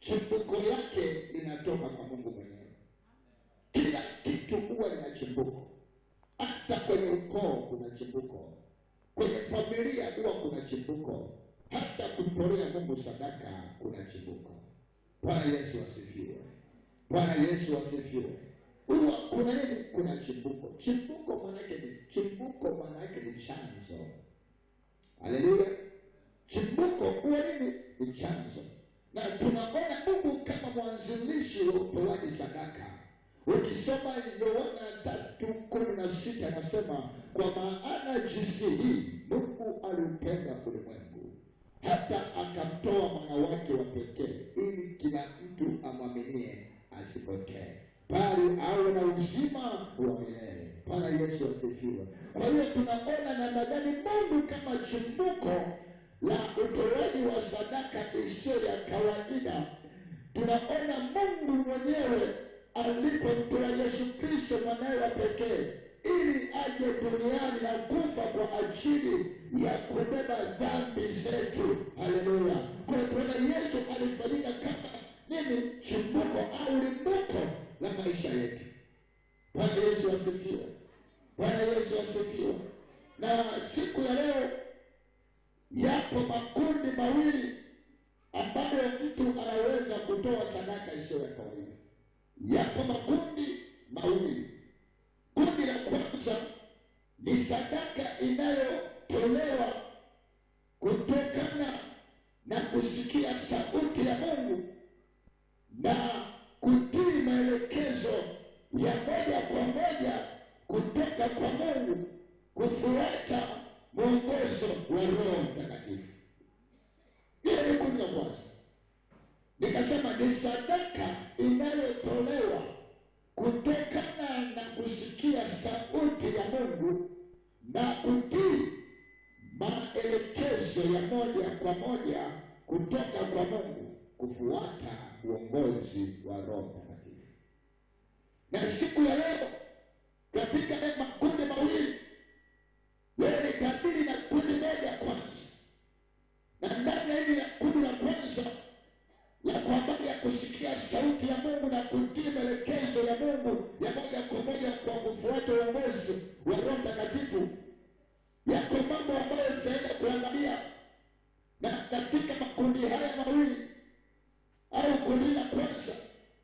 chimbuko lake linatoka kwa Mungu mwenyewe. Kila kitu huwa lina chimbuko, hata kwenye ukoo kuna chimbuko, kwenye familia huwa kuna chimbuko, hata kutolea Mungu sadaka kuna chimbuko. Bwana Yesu asifiwe. Bwana Yesu asifiwe. Huwa kuna nini? Kuna chimbuko. Chimbuko maanake ni chimbuko, maanake ni chanzo. Haleluya. Chimbuko huwa nini? Ni chanzo, na tunaona Mungu kama mwanzilishi wa utoaji sadaka. Ukisoma Yohana tatu kumi na sita anasema kwa maana jinsi hii Mungu aliupenda ulimwengu hata akamtoa mwana wake wa pekee, ili kila mtu amwaminie asipotee, bali awe na uzima wa milele. Bwana Yesu asifiwe. Kwa hiyo tunaona namna gani Mungu kama chimbuko la utoaji wa sadaka isiyo ya kawaida. Tunaona Mungu mwenyewe alipomtoa Yesu Kristo mwanawe wa pekee ili aje duniani na kufa kwa ajili ya kubeba dhambi zetu. Haleluya! Kwa hiyo tunaona Yesu alifanyika kama nini? Chimbuko au limbuko la maisha yetu. Bwana Yesu asifiwe. Bwana Yesu asifiwe. Na siku ya leo yapo makundi mawili ambayo mtu anaweza kutoa sadaka isiyo ya kawaida. Yapo makundi mawili. Kundi la kwanza ni sadaka inayotolewa kutokana na kusikia sauti ya Mungu na kutii maelekezo ya moja kwa moja kutoka kwa Mungu, kufuata mwongozo wa Roho Mtakatifu. Hiyo ni kundi la kwanza. Nikasema ni sadaka inayotolewa kutokana na kusikia sauti ya Mungu na kutii maelekezo ya moja kwa moja kutoka kwa Mungu, kufuata uongozi wa Roho Mtakatifu. Na siku ya leo katika haya makundi mawili, wewe ni kabili na kundi moja kwanza, na ndani ya hili la kundi la kwanza la kwa habari ya kusikia sauti ya Mungu na kutii maelekezo ya Mungu ya moja kwa moja kwa kufuata uongozi wa Roho Mtakatifu, yako mambo ambayo tutaenda kuangalia, na katika makundi haya mawili au kundi la kwanza,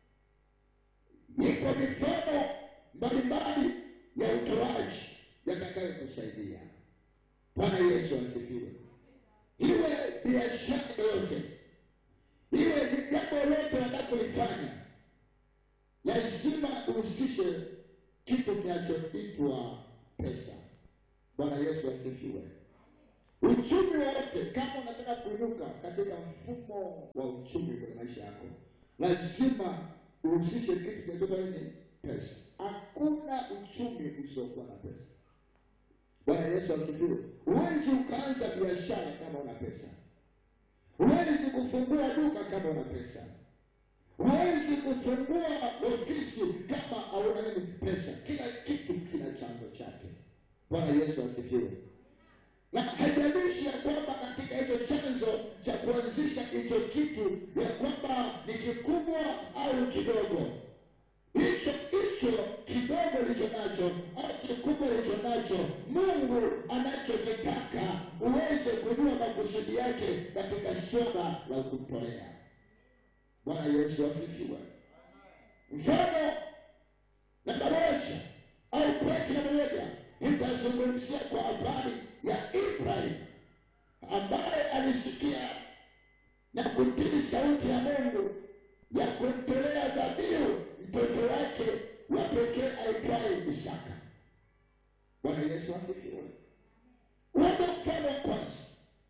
iko mifano mbalimbali ya utoaji yatakayokusaidia. Bwana Yesu asifiwe. Iwe biashara yoyote iwe ni jambo lote unalokulifanya, lazima uhusishe kitu kinachoitwa pesa. Bwana Yesu asifiwe. Uchumi wowote, kama unataka kuinuka katika mfumo wa uchumi kwenye maisha yako, lazima uhusishe kitu kinachoitwa nini? Pesa. Hakuna uchumi usiokuwa na pesa. Bwana Yesu asifiwe. Huwezi ukaanza biashara kama una pesa. Huwezi kufungua duka kama una pesa. Huwezi kufungua ofisi kama hauna nini? Pesa. Kila kitu kina chanzo chake. Bwana Yesu asifiwe. Na haijalishi ya kwamba katika hicho chanzo cha kuanzisha hicho kitu ya kwamba ni kikubwa au kidogo, hicho hicho kidogo licho nacho au kikubwa licho nacho, Mungu anachokitaka uweze kujua makusudi yake katika swala la kutolea. Bwana Yesu asifiwe. Mfano namba moja au pointi namba moja nitazungumzia kwa habari ya Ibrahim ambaye alisikia na kutii sauti ya Mungu ya kumtolea dhabihu mtoto wake wa pekee aitwaye Isaka. Bwana Yesu asifiwe. Uende mfano wa kwanza.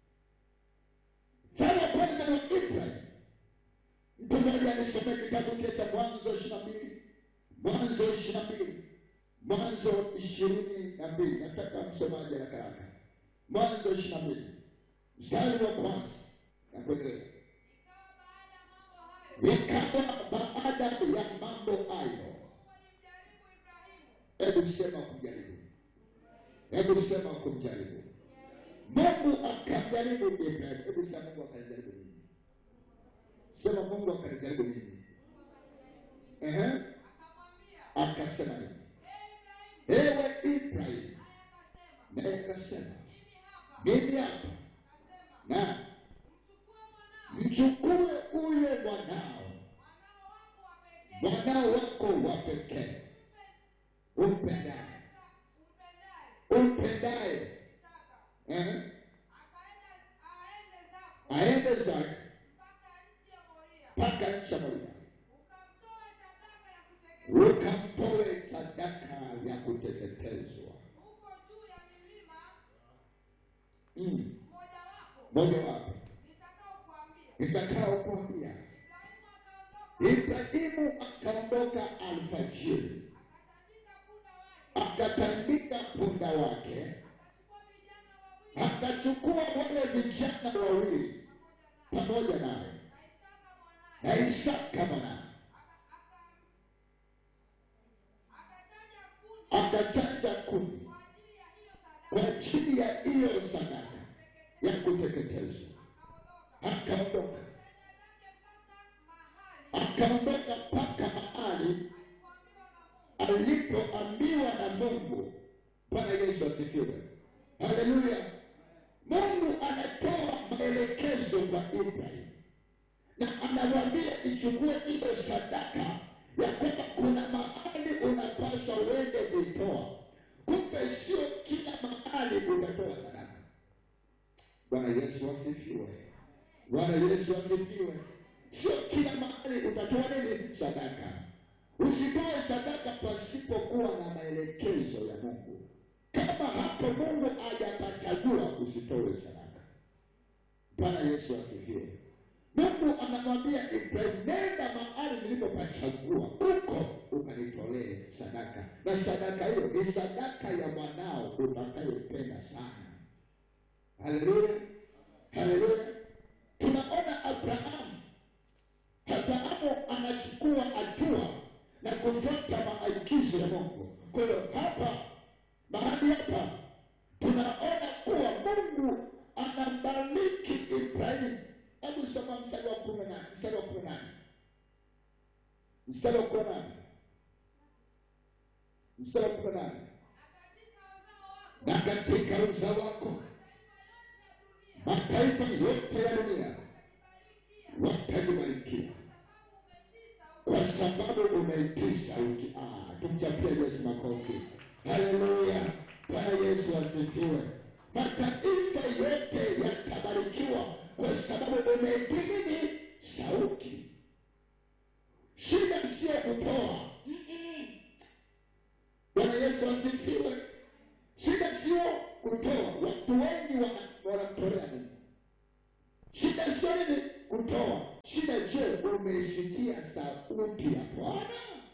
Mfano wa kwanza ni Ibrahim. Mtu mmoja alisomea kitabu kile cha Mwanzo ishirini na mbili Mwanzo ishirini na mbili Mwanzo ishirini na mbili Nataka msomaji haraka haraka. Mwanzo ishirini na mbili mstari wa kwanza na kuendelea. Ikawa baada ya mambo hayo, hebu sema kumjaribu, hebu sema kumjaribu. Mungu akamjaribu Ibrahim. Hebu sema Mungu akamjaribu nini? Sema Mungu akanijaribu mimi. Ehe, Akamwambia, akasema nini? "Ee Ibrahimu," Ewe Ibrahim, naye naye akasema, akasema "Mimi hapa." mimi hapa, Akasema, na "Mchukue mwanao, mchukue ule mwanao, mwanao wako wa pekee, mwanao wako wa pekee umpendaye, umpendaye, umpendaye, Isaka, ehe, akaenda aende zako aende zake mpaka nchi ya Moria, mpaka nchi ya Moria, ukamtoe sadaka ya kuteketezwa ukamtoe sadaka ya kuteketezwa. huko juu ya milima Mm. mmojawapo Moja wapo nitakaokuambia. nitakao kuambia. Ibrahimu akaondoka Ibrahimu akaondoka alfajiri, akatandika punda wake, akatandika punda wake, akachukua vijana wawili akachukua wale vijana wawili pamoja naye pamoja naye na na Isaka mwanaye, Isaka mwanaye, aka- aka- akachanja kuni akachanja kuni kwa ajili ya hiyo kwa sadaka ajili ya hiyo sadaka ya kuteketezwa. akaondoka Akaondoka, akaenda zake mpaka mahali akaondoka mpaka mahali alipoambiwa na Mungu alipoambiwa na Mungu. Bwana Yesu asifiwe, haleluya. Mungu anatoa maelekezo kwa Ibrahim na anamwambia ichukue hiyo sadaka ya kwamba kuna mahali unapaswa uende kuitoa. Kumbe sio kila mahali utatoa sadaka. Bwana Yesu asifiwe, Bwana Yesu asifiwe. Sio kila mahali utatoa nini sadaka. Usitoe sadaka pasipokuwa na maelekezo ya Mungu. Kama hapo Mungu hajapachagua, usitoe sadaka. Bwana Yesu asifiwe. Mungu anamwambia Ibrahim, nenda mahali nilipopachagua, huko ukanitolee sadaka, na sadaka hiyo ni sadaka ya mwanao utakayopenda sana. Haleluya, haleluya. Tunaona Abrahamu, Abrahamu anachukua hatua na kufuata maagizo ya Mungu. Kwa hiyo hapa mahali hapa tunaona kuwa Mungu anambariki Ibrahimu. Hebu soma mstari wa kumi na mstari wa kumi na nane mstari wa kumi na nane mstari wa kumi na nane na katika uzao wako na katika uzao wako mataifa yote ya dunia mataifa yote ya dunia watajibarikia watajibarikia kwa sababu kwa sababu umeitii sauti. Ah, tumchapie Yesu makofi. Haleluya, Bwana Yesu asifiwe. Mataifa yote yatabarikiwa kwa sababu umeitii nini? Sauti. Shida sio kutoa. Mm-mm. Bwana Yesu asifiwe. Shida sio kutoa. Watu wengi wana- wanamtolea Mungu. Shida sio nini? Kutoa. Shida, je, umeisikia sauti ya Bwana?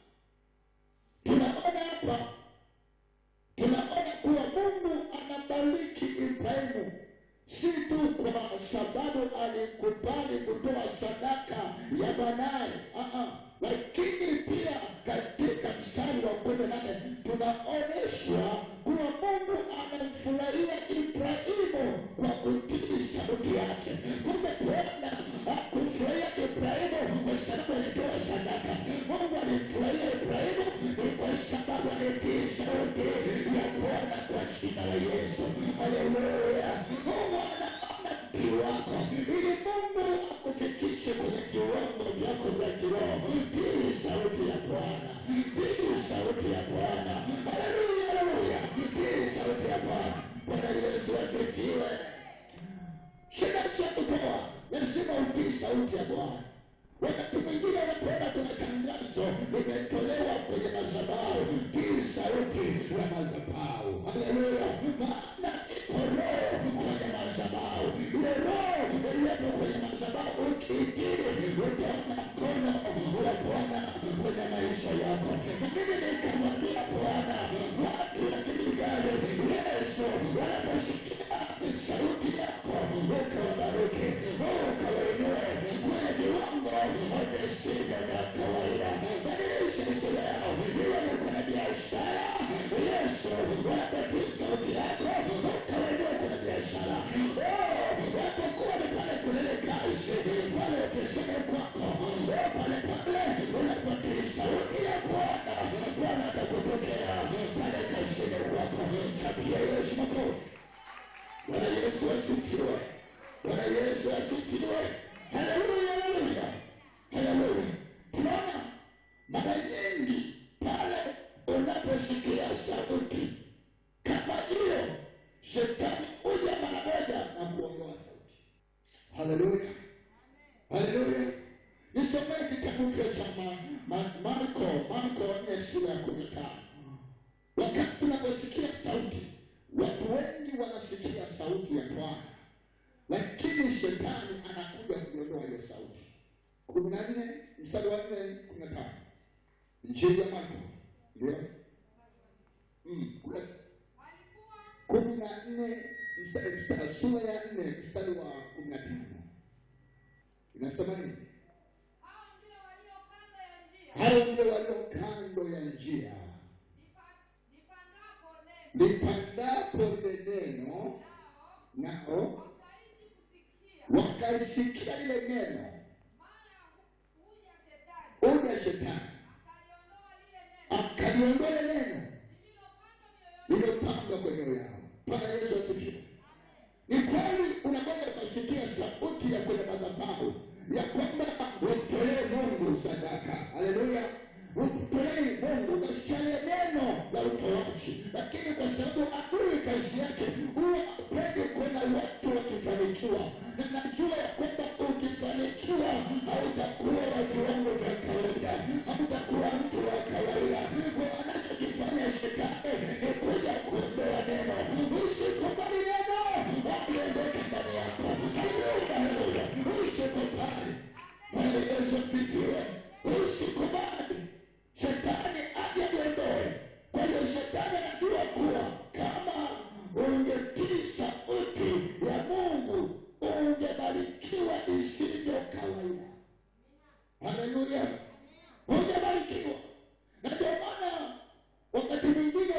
Tunaona hapa, tunaona kuwa Mungu anabariki Ibrahimu si tu kwa sababu alikubali kutoa sadaka ya mwanaye, ah, ah, lakini pia katika mstari wa kumi na nane tunaonyeshwa kuwa Mungu anamfurahia Ibrahimu kwa kutii sauti yake. Kumbe Bwana hakufurahia Ibrahimu kwa sababu alitoa sadaka. Mungu alimfurahia Ibrahimu ni kwa sababu alitii sauti ya Bwana kwa jina la Yesu. Haleluya! Mungu anaona utii wako ili Mungu akufikishe kwenye viwango vyako vya kiroho. Tii sauti ya Bwana, tii sauti ya Bwana. Haleluya, haleluya! Tii sauti ya Bwana. Bwana Yesu asifiwe. Shida sio kutoa, lazima utii sauti ya Bwana. Wakati mwingine unapoona kuna tangazo limetolewa kwenye madhabahu, tii sauti ya madhabahu. Haleluya! Maana ipo roho kwenye madhabahu. Ile roho iliyopo kwenye madhabahu ukiitii, utaona mkono wa Bwana kwenye maisha yako. Na mimi nikamwambia Bwana, watu wa Gilgali, Yesu wanaposikia sauti yako, ukawabariki, ukawainue kwenye viwango visivyo vya kawaida. Badilisha historia yao, iwe ni kwenye biashara. Yesu, wanapotii sauti yako, ukawainue kwenye biashara. Oh, Wapokuwa ni pale kwenye ile kazi, pale ofisini kwako, Mchapie Yesu makofi. Bwana Yesu asifiwe. Bwana Yesu asifiwe. Haleluya, haleluya, haleluya. Tunaona mara nyingi pale unaposikia sauti kama hiyo, shetani huja mara moja na kuondoa sauti. Haleluya, haleluya. Nisomee kitabu kile cha Ma- Ma- Marko, Marko nne sura ya kumi na tano. Wakati tunaposikia sauti, watu wengi wanasikia sauti ya Bwana, lakini shetani anakuja kuiondoa hiyo sauti. kumi na nne mstari wa nne kumi na tano Injili ya Marko ndio Mm, kule Walikuwa kumi na nne msta- msta- sura ya nne mstari wa kumi na tano inasema nini? hao ndio walio kando ya njia Hao ndio walio kando ya njia lipa- lipandapo neno lipandapo lile neno, nao nao wakaishi kusikia, wakaisikia lile neno, mara hu- huja shetani uja shetani akaliondoa lile neno akaliondoa lile neno lililopandwa mioyoni lililopandwa kwenye mioyo yao. Bwana Yesu asifiwe. Ni kweli unaweza ukasikia sauti ya kwenye madhabahu ya kwamba umtolee Mungu sadaka. Haleluya, umtolee Mungu, ukasikia ile neno la utoaji, lakini kwa sababu adui kazi yake huwa apendi kuona watu wakifanikiwa, na najua ya kwamba ukifanikiwa hautakuwa wa viwango vya kawaida, hautakuwa mtu wa kawaida. Kwa anachokifanya shetani ni kuja kuondoa neno. Usikubali neno aliondoke ndani yako. Haleluya, haleluya, usikubali. Bwana Yesu asifiwe. Usikubali shetani aje liondoe. Kwa hiyo shetani anajua kuwa kama ungetii sauti ya Mungu ungebarikiwa isivyo kawaida. Haleluya, ungebarikiwa. Na ndio maana wakati mwingine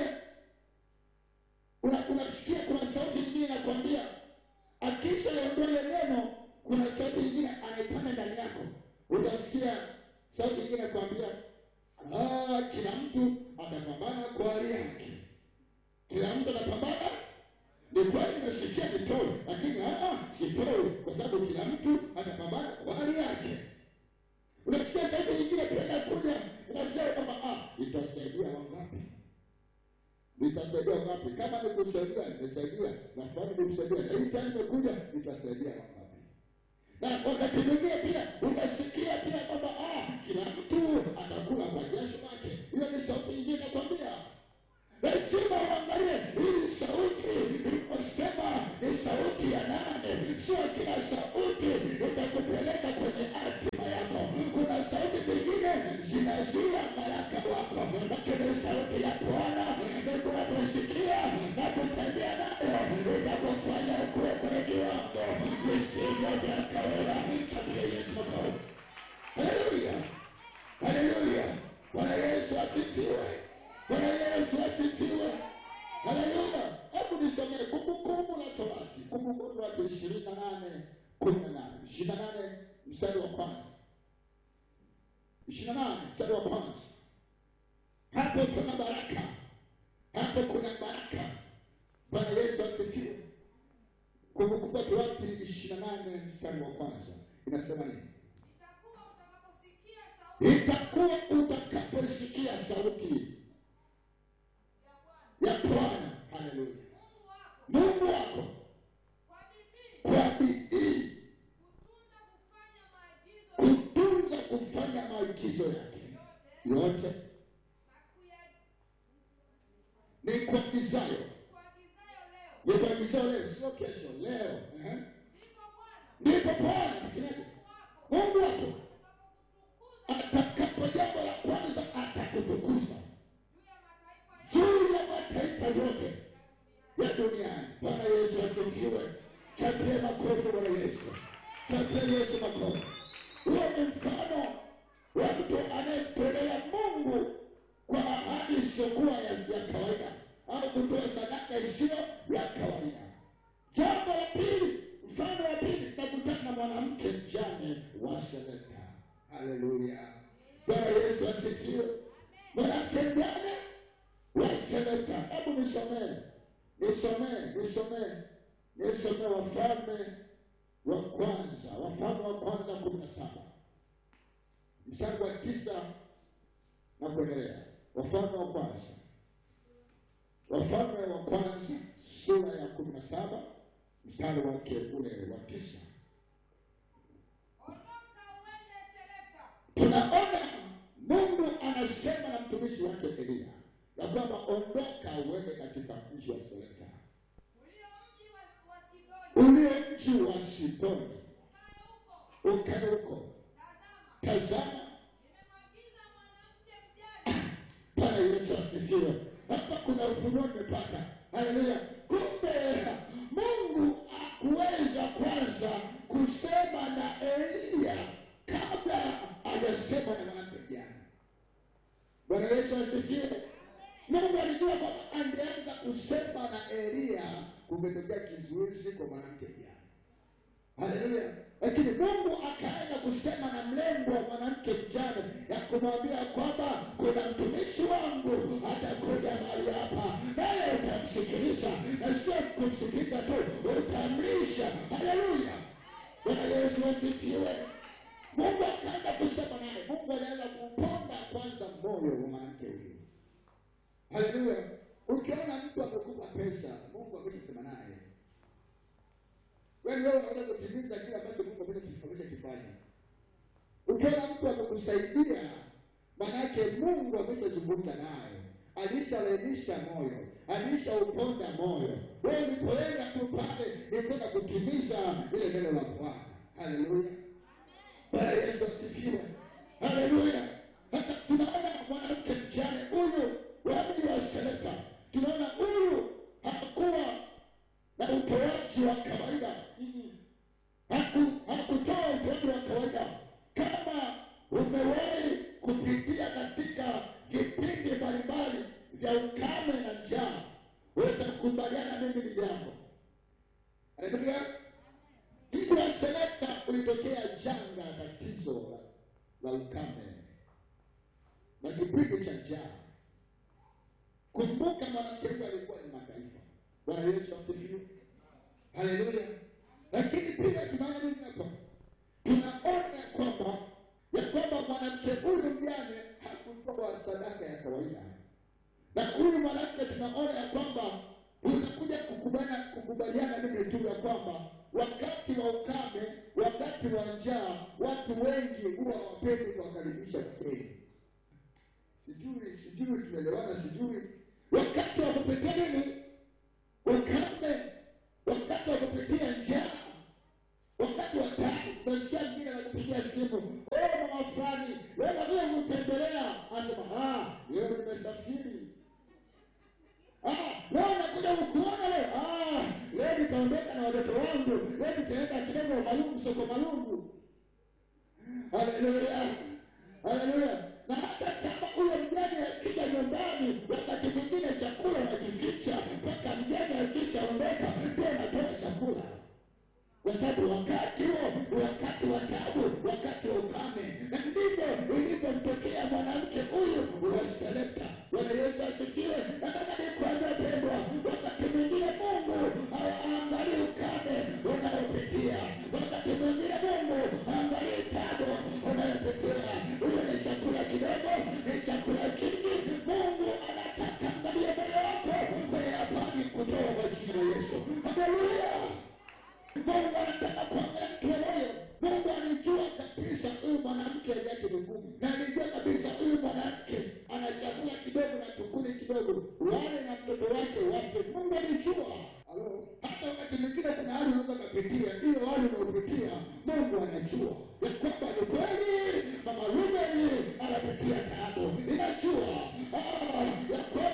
una- unasikia kuna sauti nyingine inakwambia, akisha iondoa ile neno, kuna sauti nyingine anaipanda ndani yako. Utasikia sauti nyingine inakwambia, ah, kila mtu atapambana kwa hali yake, kila mtu atapambana ni kweli nimesikia nitoe, lakini ah, ah, sitoi kwa sababu kila mtu atapambana kwa hali yake. Unasikia sauti nyingine pia inakuja inasema kwamba ah, itasaidia wangapi? Nitasaidia wangapi? Kama nikusaidia, nimesaidia na fulani nikusaidia, na hii tena imekuja, nitasaidia wangapi? Na wakati mwingine pia unasikia pia kwamba ah, kila mtu atakula kwa jasho lake. Hiyo ni sauti nyingine inakwambia lazima uangalie hii sauti iliposema ni sauti ya nane. Sio kila sauti itakupeleka kwenye hatima yako. Kuna sauti nyingine zinazuia baraka wako, lakini sauti ya Bwana unaposikia na kutembea nayo itakufanya ukuwe kwenye viwango visivyo vya kawaida. Chapia Yesu makofi. Haleluya, haleluya. Bwana Yesu asifiwe. Bwana Yesu asifiwe. Haleluya. Hebu nisomee Kumbukumbu la Torati, Kumbukumbu la Torati ishirini na nane kumi na nane ishirini na nane mstari wa kwanza ishirini na nane mstari wa kwanza Hapo kuna baraka, hapo kuna baraka. Bwana Yesu asifiwe. Kumbukumbu la Torati ishirini na nane mstari wa kwanza inasema nini? itakuwa utakaposikia sauti Itakuwa utakaposikia sauti ya Bwana ya Bwana, haleluya, Mungu wako Mungu wako kwa bidii kwa bidii kutunza kufanya maagizo kutunza kufanya maagizo yake yote yote na kuya ni kuagizayo, kuagizayo leo, ni kuagizayo leo, sio kesho, leo. Ehe. ndipo Bwana Ndipo Bwana afanyaje? Mungu wako Mungu wako atakapokutukuza atakapo, jambo la kwanza atakutukuza juu ya mataifa juu ya mataifa yote ya duniani. Bwana Yesu asifiwe. Chapie makofi Bwana Yesu, chapie Yesu makofi. Huo ni mfano wa mtu anayemtolea Mungu kwa ahadi isiyokuwa ya, ya kawaida au kutoa sadaka isiyo ya kawaida. Jambo la pili, mfano wa pili, tunakutana na mwanamke mjane wa Sarepta. Haleluya, Bwana Yesu asifiwe. Mwanamke mjane wa Sarepta, hebu nisomee nisomee nisomee nisomee Wafalme wa kwanza, Wafalme wa kwanza kumi na saba mstari wa tisa na kuendelea. Wafalme wa kwanza, Wafalme wa kwanza sura ya kumi na saba mstari wake ule wa tisa. Ondoka uende Seleka. Tunaona Mungu anasema na mtumishi wake Eliya ya kwamba ondoka uende katika mji wa Seleka, Ulio mji wa, wa Sidoni. ulio mji wa Sidoni, Ukae huko. ukae huko. Tazama, Tazama nimemwagiza mwanamke mjane. Bwana Yesu asifiwe. Hapa kuna ufunuo nimepata. Haleluya! Kumbe Mungu hakuweza kwanza kusema na Eliya kabla hajasema na mwanamke mjane. Bwana Yesu asifiwe. Mungu alijua kwamba angeanza kusema na Eliya, kungetokea kizuizi kwa mwanamke mjane. Haleluya! Lakini Mungu akaanza kusema na mlengo wa mwanamke mjane ya kumwambia kwamba kuna mtumishi wangu atakuja mahali hapa, naye utamsikiliza, na sio kumsikiliza tu, utamlisha. Haleluya! Bwana Yesu asifiwe. Mungu akaanza kusema naye. Mungu alianza kuponda kwanza moyo wa mwanamke huyu. Haleluya! Ukiona mtu amekupa pesa, Mungu ameshasema naye wewe leo unaweza kutimiza kile ambacho Mungu amesha- ameshakifanya. Ukiona mtu amekusaidia, manake Mungu ameshazungumza naye, alishalainisha moyo, alishauponda moyo. Wewe ulipoenda tu pale ni kwenda kutimiza ile neno la Bwana. Haleluya, Bwana Yesu asifiwe. Haleluya. Sasa tunaona mwanamke mjane huyu wa mji wa Seleka, tunaona huyu hakuwa na utoaji wa kawaida Mm-mm. Haku- hakutoa utoaji wa kawaida. Kama umewahi kupitia katika vipindi mbalimbali vya ukame na njaa, utakubaliana mimi ni jambo. Haleluya. Mji wa Seleka ulitokea janga, tatizo la, la ukame na kipindi cha njaa. Kumbuka mwanamke huyu alikuwa ni mataifa. Bwana Yesu asifiwe. Haleluya. Lakini pia tunaona nini hapa? Tunaona kwamba ya kwamba mwanamke huyu mjane hakutoa sadaka ya kawaida, na huyu mwanamke tunaona ya kwamba utakuja kukubaliana kukubaliana mimi tu ya kwamba wakati wa ukame, wakati wa njaa, watu wengi huwa hawapendi kuwakaribisha wageni. Sijui sijui tunaelewana, sijui wakati wa kupitia nini ukame, wakati wa kupitia njaa, wakati wa taabu, unasikia mwingine anakupigia simu, oh, mama fulani, wewe vile kutembelea, anasema ah, leo nimesafiri. Ah, leo nakuja kukuona leo. Ah, leo nitaondoka na watoto wangu, leo nitaenda kidogo Malungu, soko Malungu. Haleluya, haleluya. Na hata kama huyo mjane akija nyumbani, wakati mwingine chakula nakificha mpaka mjane akishaondoka, ndio natoa chakula, kwa sababu wakati huo ni wakati wa taabu, wakati wa ukame. Na ndivyo ilivyomtokea mwanamke huyu wa Sarepta. Bwana Yesu asifiwe. Nataka nikwambie pendwa, wakati mwingine Mungu haangalii ukame unaopitia, wakati mwingine Mungu haangalii taabu unayopitia. Hiyo ni chakula kidogo, ni chakula kingi. Mungu anataka angalia moyo wako kwenye habari kutoa kwa jina la Yesu. Haleluya. Mungu anataka kuangalia mtu wa moyo. Mungu alijua kabisa huyu mwanamke hali yake ni ngumu, na alijua kabisa huyu mwanamke ana chakula kidogo na tukuni kidogo, wale na mtoto wake wafe. Mungu alijua. Halo, hata wakati mwingine kuna hali unaweza kupitia, hiyo hali unaopitia Mungu anajua ya kwamba ni kweli mama Rubeni anapitia taabu, inajua ah, ya kwamba